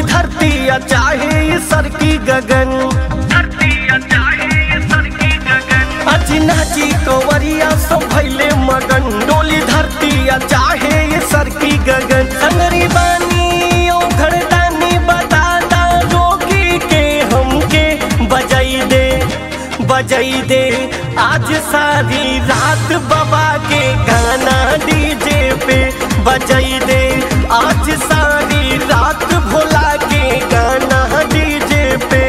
डोली धरती या चाहे सर की गगन अजी नाची कंवरिया सब भैले मगन डोली धरती या चाहे सर की गगन संगरी बानी ओ घरदानी बता दा रोगी के हमके बजाई दे बजाई दे आज सारी रात बाबा के गाना डीजे पे बजाई दे आज सारी रात भोला के गाना डीजे पे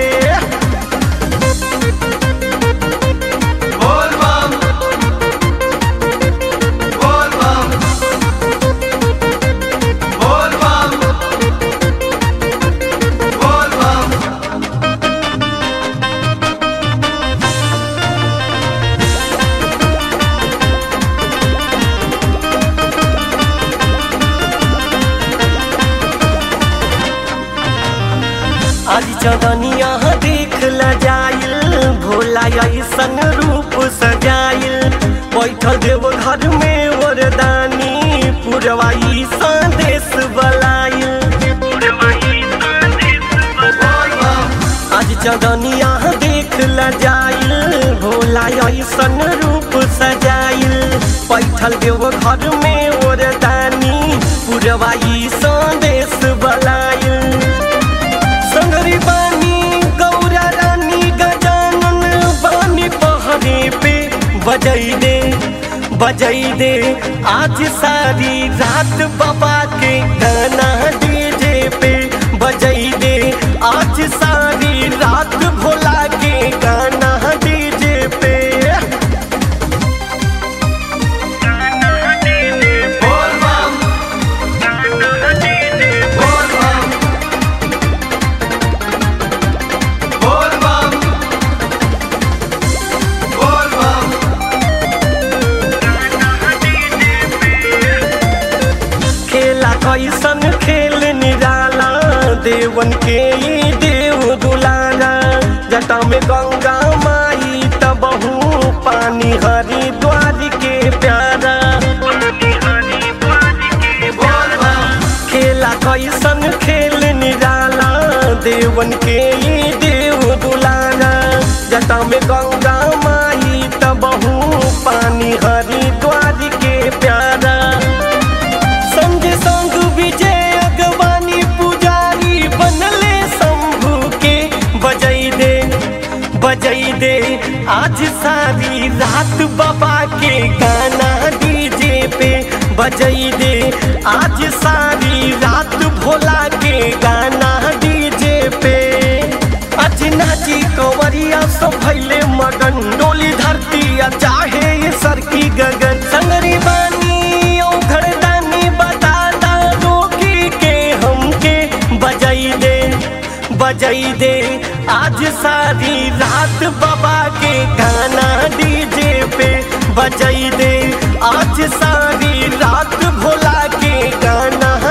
बोल बम बोल बम बोल बम बोल बम आज चदनिया देख ल जाइल भोला ऐसन रूप सजाइल बैठल देव घर में वरदानी पुरवाई संदेश बलाइल आज चदनिया देख ल जाइल भोला ऐसन रूप सजाइल बैठल देव घर में वरदानी पुरवाई संदेश बलाइल संगरी बानी गौरा रानी गजानन बानी पहरे पे बजई दे बजई दे आज सारी रात बाबा के गाना डीजे पे बजई दे आज सारी रात भोला के गाना डीजे पे बोल बम बोल बम बोल बम बोल बम खेला कैसन खेल निराला देवन के ई देव दुलारा जटा में गंगा माई तबहू पानी हरिद्वार के प्यारा बोल बम खेला कैसन खेल निराला देवन के ई देव दुलारा जटा में गंगा माई तबहू पानी हरिद्वार के प्यारा संग संग विजय अगवानी पुजारी बनले शंभू के बजई दे बजई दे आज सारी रात बाबा के गाना डीजे पे बजई दे आज सारी रात भोला के गाना डीजे पे आज नाची कंवरिया सब भैले मगन डोली धरती या चाहे ये सर की गगन संगरी बानी ओ घरदानी बता दा रोगी के हमके बजाई दे बजाई दे आज सारी रात बाबा के गाना डीजे पे बजाई दे आज सारी रात भोला के गाना